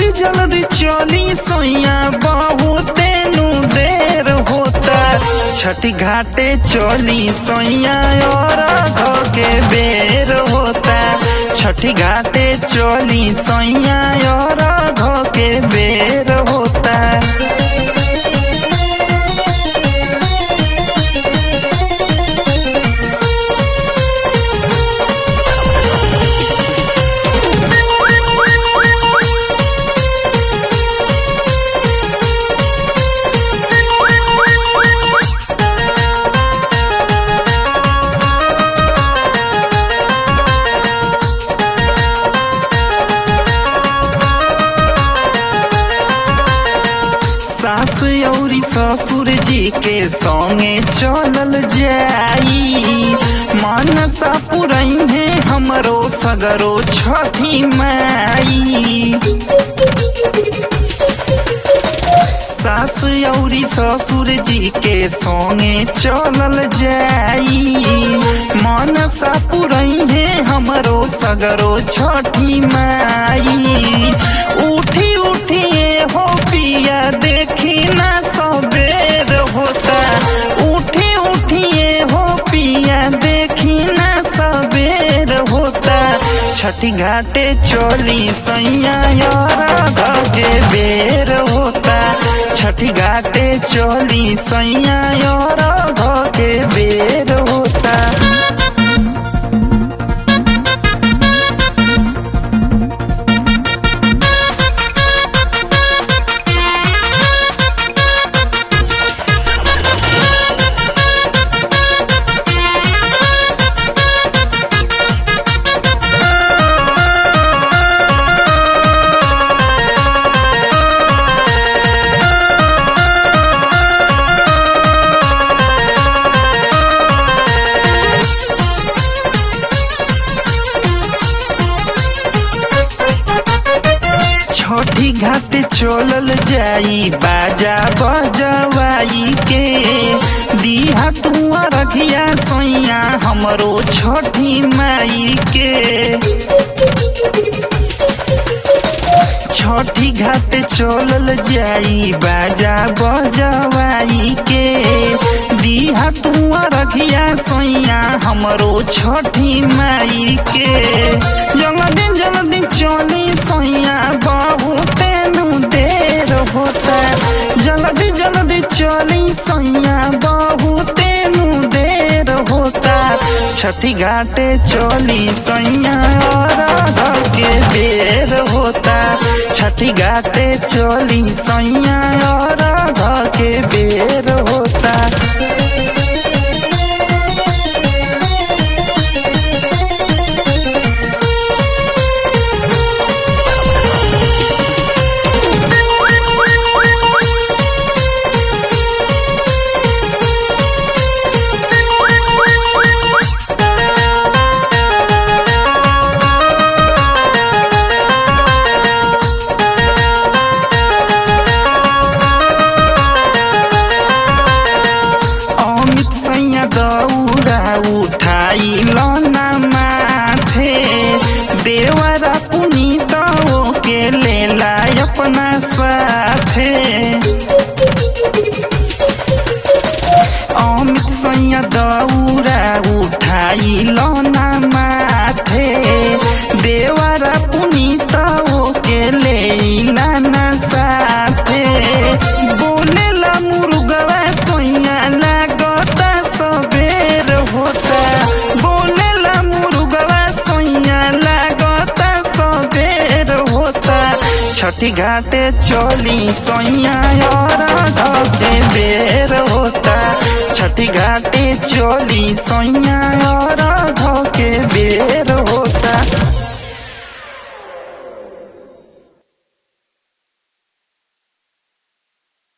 जल्दी चली सोइया बहुते नु देर होता छठी घाटे चली सोइया और घ के बेर होता छठी घाटे चली सोइया और घ के बेर होता सास औरी ससुर जी के संगे चलल जाई मानसा पुरई है हमरो सगरो छठी माई सास औरी ससुर जी के संगे चलल जाई मानसा पुरई है हमरो सगरो छठी माई उठी उठी हो पिया देखी ना सबेर होता उठी उठी हो पिया देखी ना सबेर होता छठी घाटे चोली सैया यार के बेर होता छठी घाटे चोली सैया यार के बेर होता छठी घाट चलल जाई बाजा बजवाई के दिहा तुआ रखिया सोइया हमरो छठी माई के छठी घाट चलल जाई बाजा बजवाई के दिहा तुआ रखिया सोइया हमरो छठी माई के जल्दी जल्दी चली सोइया बहुते नु देर होता जल्दी जल्दी चली सोइया बहुते नु देर होता छठी घाटे चली सैया और के बेर होता छठी घाटे चली सैया और के बेर होता अमित सैया दौड़ा उठाई लना माथे देवरा पुनीत के लेला अपना साथे अमित सैया दौड़ा उठाई लना माथे देवरा पुनीत के लेला ना साथे बोलेला मुर्गवा सोइया लागता सबेर होता बोलेला मुर्गवा सोइया लागता सबेर होता छठी घाटे चली सोइया और के बेर होता छठी घाटे चली सोइया